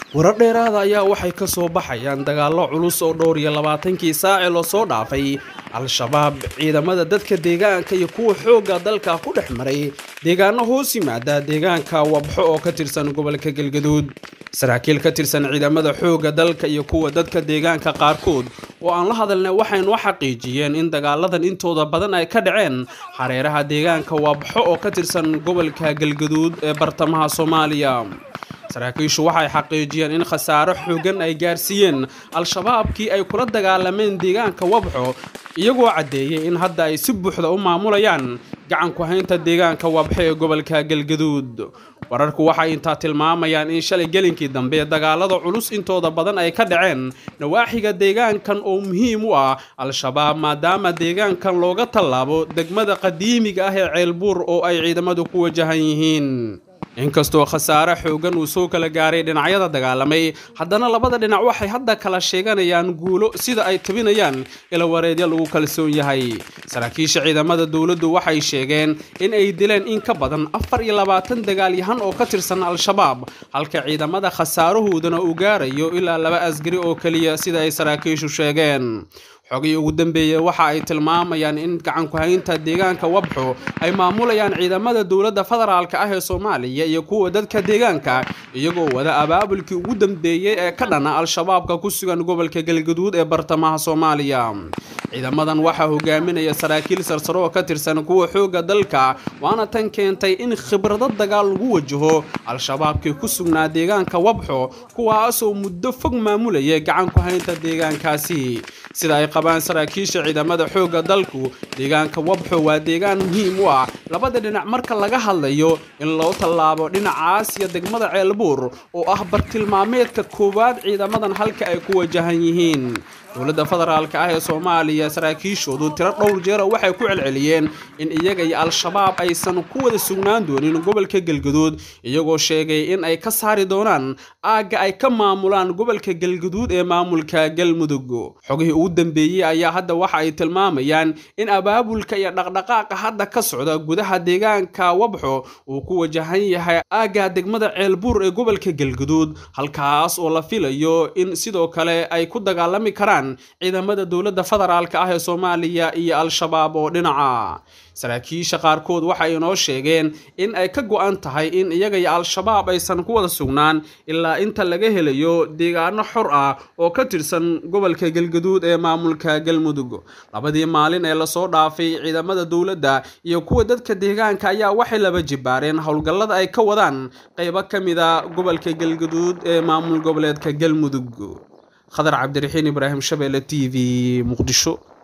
warar dheeraada ayaa waxay ka soo baxayaan dagaallo culus oo dhowr iyo labaatankii saaci lasoo dhaafay al-shabaab ciidamada dadka deegaanka iyo kuwa xoogga dalka ku dhex maray deegaano hoos yimaada deegaanka wabxo oo ka tirsan gobolka galgaduud saraakiil ka tirsan ciidamada xoogga dalka iyo kuwa dadka deegaanka qaarkood oo aan la hadalnay waxaynu xaqiijiyeen in dagaaladan intooda badan ay ka dhaceen hareeraha deegaanka wabxo oo ka tirsan gobolka galgaduud ee bartamaha soomaaliya saraakiishu waxay xaqiijiyeen in khasaaro xoogan ay gaarsiiyeen al-shabaabkii ay kula dagaalameen deegaanka wabxo iyagoo caddeeyey in hadda ay si buuxda u maamulayaan gacanku haynta deegaanka wabxo ee gobolka galgaduud wararku waxay intaa tilmaamayaan in shalay gelinkii dambe dagaalada culus intooda badan ay ka dhaceen nawaaxiga deegaankan oo muhiim u ah al-shabaab maadaama deegaankan looga tallaabo degmada qadiimiga ah ee ceelbuur oo ay ciidamadu ku wajahan yihiin inkastoo khasaare xoogan uu soo kala gaaray dhinacyada dagaalamay haddana labada dhinac waxay hadda kala sheeganayaan guulo sida ay tabinayaan ilawareedya lagu kalsoon yahay saraakiisha ciidamada dowladdu waxay sheegeen in ay dileen in ka badan afar iyo labaatan dagaalyahan oo ka tirsan al-shabaab halka ciidamada khasaarahoodana uu gaarayo ilaa laba asgari oo keliya sida ay saraakiishu sheegeen xogii ugu dambeeyey waxa ay tilmaamayaan in gacanku-haynta deegaanka wabxo ay maamulayaan ciidamada dowladda federaalka ah ee soomaaliya iyo kuwa dadka deegaanka iyagoo wada abaabulkii ugu dambeeyey ee ka dhana al-shabaabka ku sugan gobolka galgaduud ee bartamaha soomaaliya ciidamadan waxaa hogaaminaya saraakiil sarsaro oo ka tirsan kuwa xoogga dalka waana tan keentay in khibrado dagaal lagu wajaho al-shabaabkii ku sugnaa deegaanka wabxo kuwaasoo muddo fog maamulayay gacanku-haynta deegaankaasi sida ay qabaan saraakiisha ciidamada xoogga dalku deegaanka wabxo waa deegaan muhiim u ah labada dhinac marka laga hadlayo in loo tallaabo dhinacaas iyo degmada ceelbuur oo ah bartilmaameedka koowaad ciidamadan halka ay ku wajahan yihiin dowladda federaalka ah ee soomaaliya saraakiishoodu tiro dhowr jeera waxay ku celceliyeen in iyaga iyo al-shabaab aysan ku wada sugnaan doonin gobolka galgaduud iyagoo sheegay in ay ka saari doonaan aagga ay ka maamulaan gobolka galgaduud ee maamulka galmudug xogihii ugu dambeeyey ayaa hadda waxa ay tilmaamayaan in abaabulka iyo dhaqdhaqaaqa hadda ka socda gudaha deegaanka wabxo uu ku wajahan yahay aagga degmada ceelbuur ee gobolka galgaduud halkaas oo la filayo in sidoo kale ay ku dagaalami karaan ciidamada dowladda federaalka ah ee soomaaliya iyo al-shabaab oo dhinaca saraakiisha qaarkood waxay inoo sheegeen in ay ka go-an tahay in iyaga iyo al-shabaab aysan ku wada sugnaan ilaa inta laga helayo deegaano xor ah oo ka tirsan gobolka galgaduud ee maamulka galmudug labadii maalin ee lasoo dhaafay ciidamada dowladda iyo kuwa dadka deegaanka ayaa waxay laba jibaareen howlgallada ay ka wadaan qaybo ka mida gobolka galgaduud ee maamul goboleedka galmudug khadar cabdiraxiin ibraahim shabeelle t v muqdisho